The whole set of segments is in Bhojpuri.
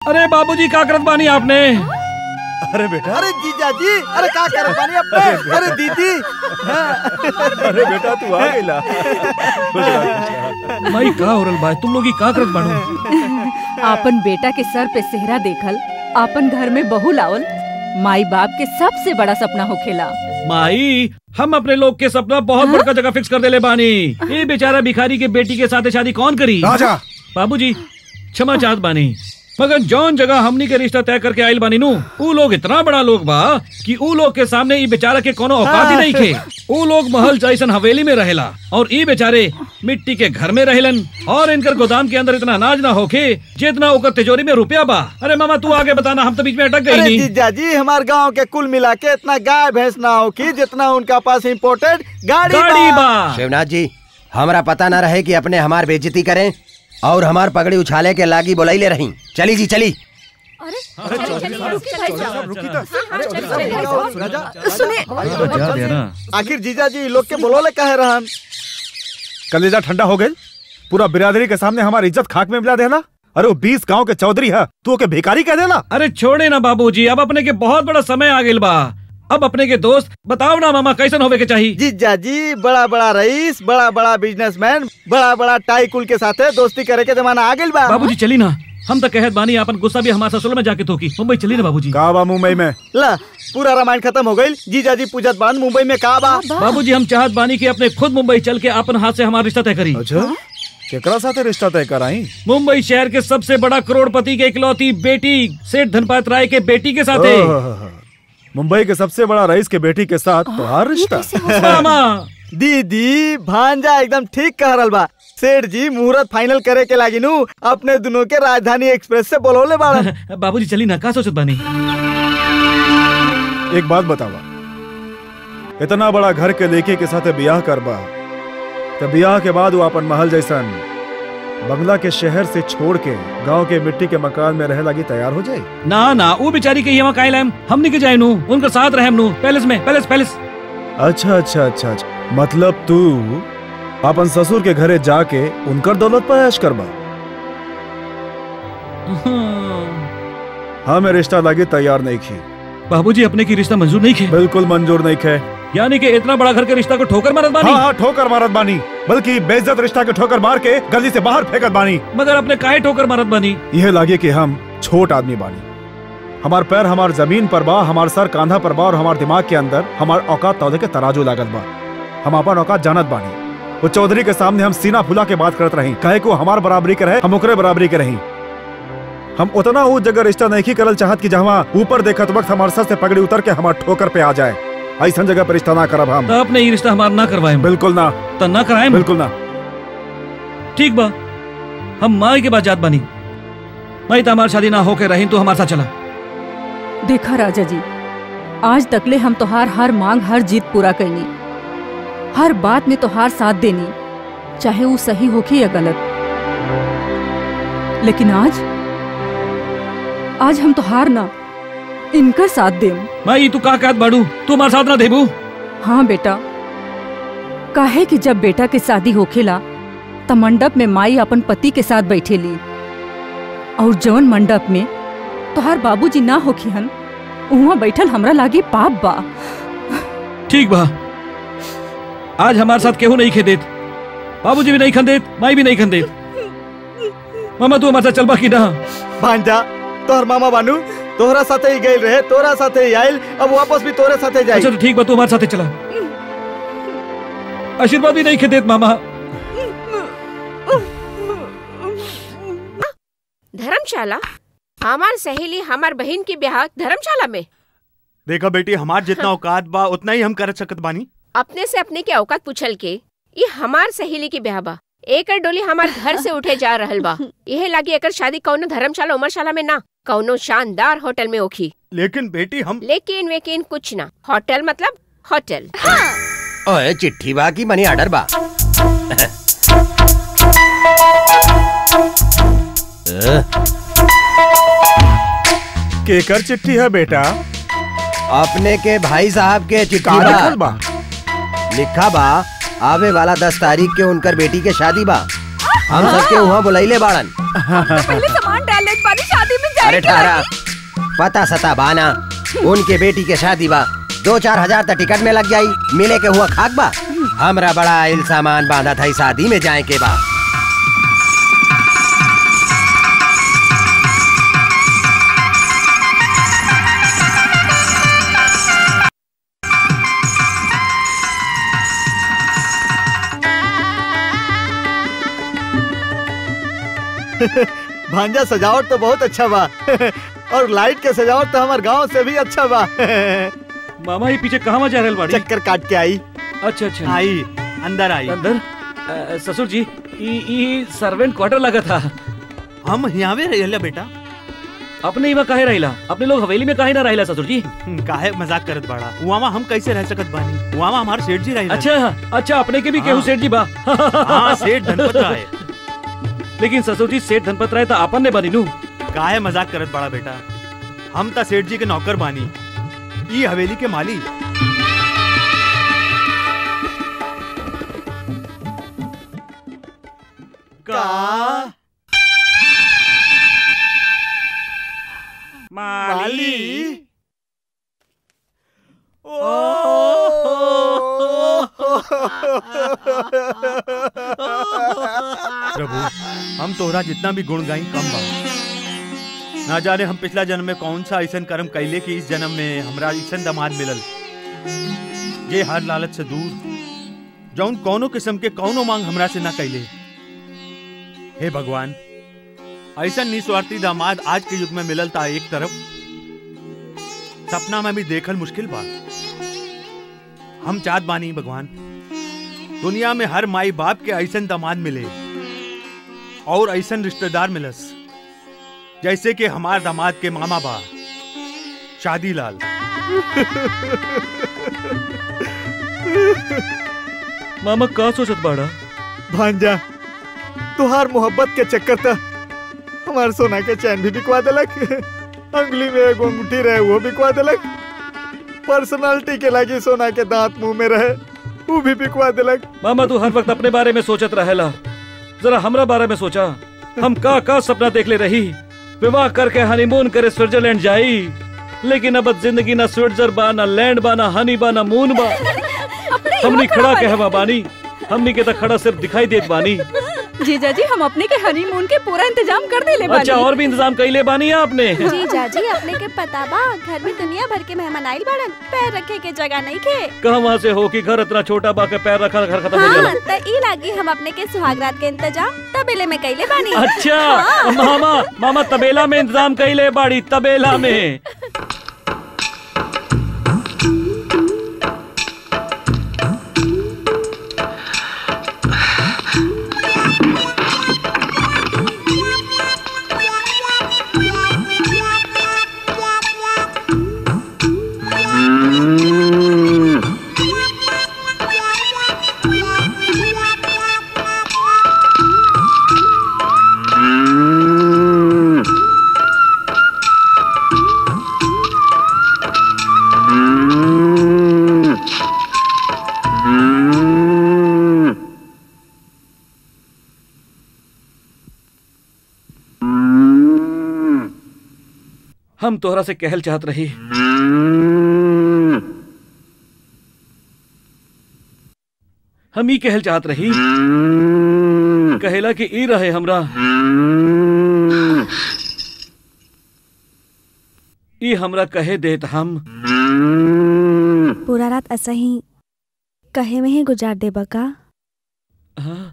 अरे बाबूजी का करत बानी आपने अरे बेटा अरे जीजा जी अरे का करत बानी अपने अरे दीदी अरे बेटा तू आ गइला खुश रह, खुश रह। माई का होरल बा तुम लोग ही का करत बानो आपन बेटा के सर पे सेहरा देखल आपन घर में बहू लावल माई बाप के सबसे बड़ा सपना होखेला माई हम अपने लोग के सपना बहुत बड़का जगह फिक्स कर देले बानी ये बेचारा भिखारी के बेटी के साथ शादी कौन करी राजा बाबूजी क्षमा चाहत बानी मगर जौन जगह हमनी के रिश्ता तय करके आइल बानी नु ऊ लोग इतना बड़ा लोग बा कि ऊ लोग के सामने ई बेचारा के कोनो औकात ही नहीं खे ऊ लोग महल जैसन हवेली में रहेला और ई बेचारे मिट्टी के घर में रहेलन और इनकर गोदाम के अंदर इतना अनाज ना होखे जितना ओकर तिजोरी में रुपया बा अरे मामा तू आगे बताना हम तो बीच में अटक गई अरे नहीं जीजा जी हमारे गांव के कुल मिला के इतना गाय भैंस ना हो कि जितना उनका पास इम्पोर्टेड गाड़ी गाड़ी बा। बा शिवनाथ जी हमरा पता न रहे कि अपने हमार बेइज्जती करें और हमार पगड़ी उछाले के लागी बुलाइले रही चली जी चली जा दे ना आखिर जीजा जी लोग के बोलोले कहे रहन कलेजा ठंडा हो गई पूरा बिरादरी के सामने हमारी इज्जत खाक में मिला देना अरे वो बीस गांव के चौधरी है तू ओके भिखारी कह देना अरे छोड़े ना बाबूजी अब अपने के बहुत बड़ा समय आ गेल बा अब अपने के दोस्त बताओ ना मामा कैसन होवे के चाहिए जीजा जी बड़ा बड़ा रईस बड़ा बड़ा बिजनेसमैन बड़ा बड़ा टाइकुल के साथे दोस्ती करे के जमाना आ गइल बा बाबूजी चली ना हम तो कहत बानी अपन गुस्सा भी हमारे ससुर में जाके थोकी मुंबई चली ना बाबूजी का बा मुंबई में ला पूरा रामायण खत्म हो गई जीजा जी पूजत बान मुंबई में का बा बाबूजी हम चाहत बानी कि अपने खुद मुंबई चल के अपन हाथ से हमारा रिश्ता तय करी अच्छा केकरा साथे रिश्ता तय कराई मुंबई शहर के सबसे बड़ा करोड़पति के इकलौती बेटी सेठ धनपात राय के बेटी के साथ ओह, मुंबई के सबसे बड़ा रईस के बेटी के साथ तुम्हारा रिश्ता मामा दीदी भांजा एकदम ठीक कह रहल बा सेठ जी मुहूर्त फाइनल करे के लागी नु अपने दोनों के राजधानी एक्सप्रेस से बोलौले बाड़न बाबूजी चली ना का सोचत बानी एक बात बतावा इतना बड़ा घर के लेके के साथे बियाह करबा तो बियाह के बाद वो अपन महल जैसन बंगला के शहर से छोड़ के गांव के मिट्टी के मकान में रहे लगी तैयार हो जाए ना ना वो बेचारी के यहाँ कायल हम हमनी के जाए नु उनके साथ रहे नु पैलेस में पैलेस पैलेस अच्छा अच्छा अच्छा अच्छा मतलब तू अपन ससुर के घरे जाके उनकर दौलत पर ऐश करबा हाँ मैं रिश्ता लागे तैयार नहीं की बाबूजी अपने की रिश्ता मंजूर नहीं खे बिल्कुल मंजूर नहीं खे यानी कि इतना बड़ा घर के रिश्ता को ठोकर मारत बानी हाँ हाँ ठोकर मारत बानी बल्कि बेइज्जत रिश्ता के ठोकर मार के गली से बाहर फेंकत बानी मगर अपने काहे ठोकर मारत बानी यह लागे कि हम छोट आदमी बानी हमार पैर हमार जमीन पर बा हमार सर कांधा पर बा और हमार दिमाग के अंदर हमार औकात तौदे के तराजू लागत बा हम अपन औकात जानत बानी वो चौधरी के सामने हम सीना फुला के बात करत रही कहे को हमार बराबरी के रहे हम ओकरे बराबरी के रही हम उतना उस जगह रिश्ता नहीं करल चाहत कि जहाँ ऊपर देखत वक्त हमार सर से पगड़ी उतर के हमार ठोकर पे आ जाए ऐसा जगह पर रिश्ता ना करब हम तो अपने ये रिश्ता हमारा ना करवाए बिल्कुल ना तो ना कराए बिल्कुल ना ठीक बा हम माई के बाद जात बानी माई तो हमारी शादी ना होके रही तो हमारे साथ चला देखा राजा जी आज तकले हम तोहार हर मांग हर जीत पूरा कैनी हर बात में तोहार साथ देनी चाहे वो सही होके या गलत लेकिन आज आज हम तोहार ना इनकर साथ देम माई तू का कहत बाड़ू तू हमारे साथ ना देबू हाँ बेटा काहे कि जब बेटा के शादी होखेला त मंडप में माई अपन पति के साथ बैठेली और जौन मंडप में तोहार बाबूजी ना होखिहन उहाँ बैठल हमरा लागे पाप बा ठीक बा आज हमारे साथ केहू नहीं खे देत बाबूजी भी नहीं खन देत माई भी नहीं खन देत मामा तू हमारे साथ चलबा की ना भांजा तोहर मामा बानू तोहरा साथे ही गइल रहे तोहरा साथे ही आइल अब वापस भी तोहरे साथे जाई अच्छा तो ठीक बा तू हमारे साथ चला आशीर्वाद भी नहीं खे देत मामा धर्मशाला हमार सहेली हमार बहन की ब्याह धर्मशाला में देखा बेटी हमार जितना औकात बा उतना ही हम कर सकत बानी अपने से अपने के औकात पूछल के ये हमार सहेली की ब्याह बा एकर डोली हमार घर से उठे जा रहल बा यह लागी एकर शादी कौनो धर्मशाला उमरशाला में ना कौनो शानदार होटल में ओखी लेकिन बेटी हम लेकिन वेकिन कुछ ना होटल मतलब होटल ओए चिट्ठी बा की मनी ऑर्डर बा केकर चिट्ठी है बेटा अपने के भाई साहब के चिट्ठी का लिखल बा बा लिखा बा आवे वाला दस तारीख के उनकर बेटी के शादी बा हम सबके वहाँ बुलाइले बाड़न पहले सामान डाल ले बानी शादी में अरे ठहरा पता सता बाना उनके बेटी के शादी बा दो चार हजार तक टिकट में लग जाई मिले के हुआ खाक बा हमरा बड़ा इल सामान बांधा था शादी में जाए के बा भांजा सजावट तो बहुत अच्छा बा और लाइट के सजावट तो हमार गांव से भी अच्छा बा मामा ये पीछे कहाँ जा रहल बाड़ी चक्कर काट के आई अच्छा अच्छा आई अंदर आई अंदर अ, ससुर जी ई ई सर्वेंट क्वार्टर लगा था हम यहाँ भी रहिला बेटा अपने इवा काहे रहिला अपने लोग हवेली में काहे ना रहिला ससुर जी हम्म, काहे मजाक करत बाड़ा उआमा हम कैसे रह सकत बानी उआमा हमार सेठ जी रहिला अच्छा अच्छा अपने के भी केहू हाँ। सेठ जी बा हाँ सेठ धनपत राय लेकिन ससुर जी सेठ धनपत राय तो आपन ने बनी नू काहे मजाक करत बाड़ा बेटा हम ता सेठ जी के नौकर बानी ई हवेली के मालिक का माली प्रभु हम तोहरा जितना भी गुण गाई कम बा ना जाने हम पिछला जन्म में कौन सा ऐसा कर्म कैले कि इस जन्म में हमरा ऐसा दामाद मिलल ये हर लालच से दूर जौन कौनो किस्म के कौनो मांग हमरा से ना कैले हे भगवान ऐसा निस्वार्थी दामाद आज के युग में मिलल था एक तरफ सपना में भी देखल मुश्किल बा हम चाहत बानी भगवान दुनिया में हर माई बाप के ऐसन दामाद मिले और ऐसन रिश्तेदार मिलस जैसे कि हमार दामाद के मामा बा शादी लाल मामा का सोचत बाड़ा भांजा तुहार मोहब्बत के चक्कर था हमार सोना के चैन भी बिकवा देलक अंगुली में एगो अंगूठी रहे वो बिकवा देलक पर्सनालिटी के लागी सोना के दांत मुंह में रहे वो भी बिकवा देलक मामा तू हर वक्त अपने बारे में सोचत रहेला जरा हमरा बारे में सोचा हम का का सपना देख ले रही विवाह करके हनीमून करे स्विट्जरलैंड जाई लेकिन अब जिंदगी ना स्विट्जर बा ना लैंड बा ना हनी बा ना मून बा हमनी खड़ा कहवा बानी हमनी के तो खड़ा सिर्फ दिखाई देत बानी जीजा जी हम अपने के हनीमून के पूरा इंतजाम कर देले बानी अच्छा और भी इंतजाम कैले बानी आपने जीजा जी अपने के पता बा घर में दुनिया भर के मेहमान आइल बाड़न पैर रखे के जगह नहीं खे कहवा से हो कि घर इतना छोटा बा के पैर रखा घर खत्म हो हाँ जाला त ई लागी हम अपने के सुहागरात के इंतजाम तबेले में कैले बानी अच्छा मामा मामा तबेला में इंतजाम कैले बाड़ी तबेला में हम तोहरा से कहल चाहत रही हम ई कहल चाहत रही कहेला कि ई रहे हमरा ई हमरा कहे देत हम पूरा रात ऐसा ही कहे में ही गुजार देबा का हाँ?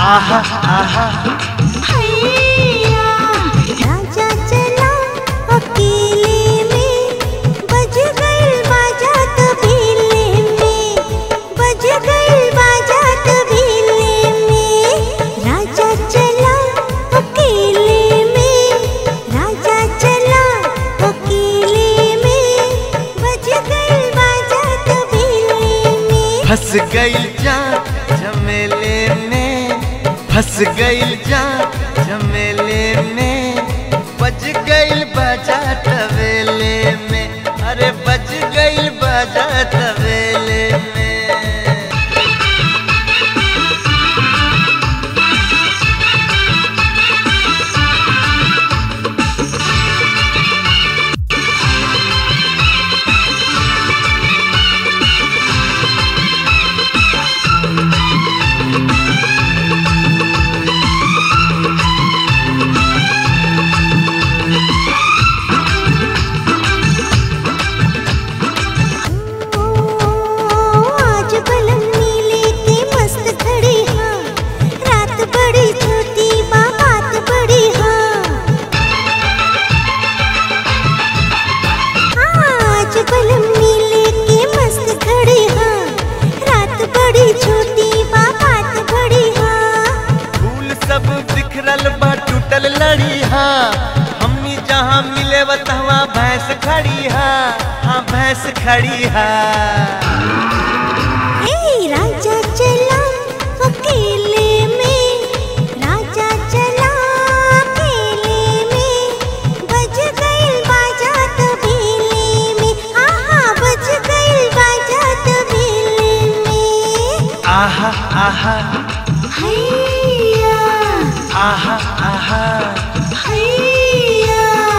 आहा आहा राजा चला अकेले में बज गई बाजा तबेले में बज गई बाजा तबेले में राजा चला अकेले में राजा चला अकेले में बज गई बाजा तबेले में फंस गई जा झमेले में फंस गई जा झमेले में बज गई बाजा तवेले में अरे बज गई बाजा तवेले में आज बलम नीले के मस्त खड़ी हाँ रात बड़ी छोटी बा बात बड़ी हाँ आज बलम नीले के मस्त खड़ी हाँ रात बड़ी छोटी बा बात बड़ी हाँ फूल सब बिखरल बा टूटल लड़ी हाँ हमनी जहाँ मिले वहाँ भैंस खड़ी हाँ हाँ भैंस खड़ी हाँ ए राजा चला अकेले में राजा चला अकेले में बज गई बाजा तबेले में आहा बज गई बाजा तबेले में आहा आहा हैया आहा आहा हैया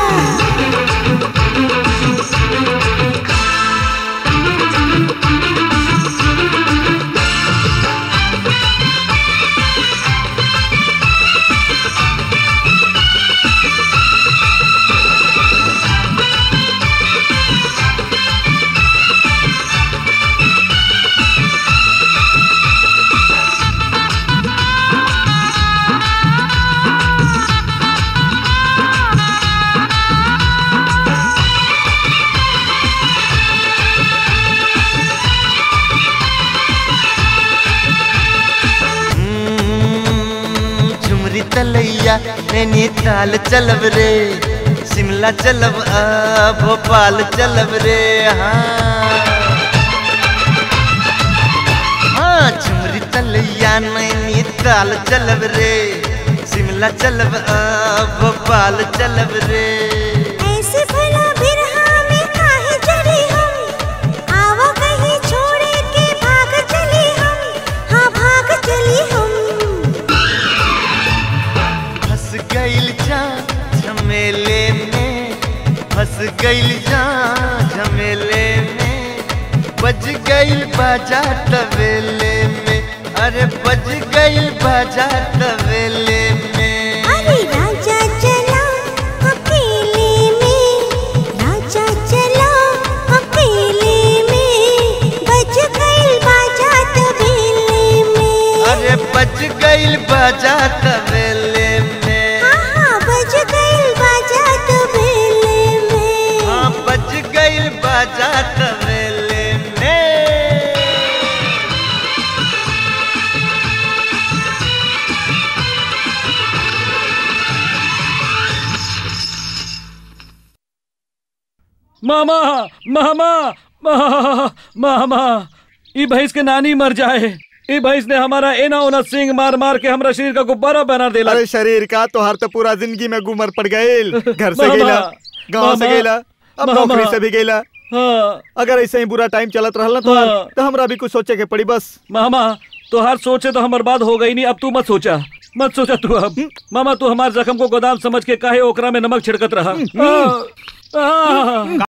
हम्म, झुमरी तलैया नैनीताल चलब रे शिमला चलब आ भोपाल चलब रे हाँ हाँ झुमरी तलैया नैनीताल चलब रे शिमला चलब आ भोपाल चलब रे ऐसे भला बिरहा में काहे जड़ी हम आवा कहीं छोड़े के भाग चली हम हाँ भाग चली हम फंस गईल जा झमेले में फंस गईल जा झमेले में बज गईल बाजा तवेले में अरे बज गईल बाजा तवेले में अरे राजा चला अकेले में राजा चला अकेले में बज गई बाजा तबेले में अरे बज गईल बाजा तवेले में हाँ बज गई बाजा तबेले में हाँ बज गईल बाजा तवेले में मामा मामा मा- मामा ई भैंस के नानी मर जाए ई भैंस ने हमारा एना ओना सिंग मार मार के हमरा शरीर का गुब्बारा बना देला अरे शरीर का तोहार तो पूरा जिंदगी में गुमर पड़ गईल घर से मामा, गेला गांव से मामा, गेला अब मामा। नौकरी से भी गेला हाँ अगर ऐसे ही बुरा टाइम चलत रहल ना तो हाँ। तो हमरा भी कुछ सोचे के पड़ी बस मामा तो हर सोचे तो हम बर्बाद हो गई नहीं अब तू मत सोचा मत सोचा तू अब मामा तू हमारे जख्म को गोदाम समझ के काहे ओकरा में नमक छिड़कत रहा आ, आ,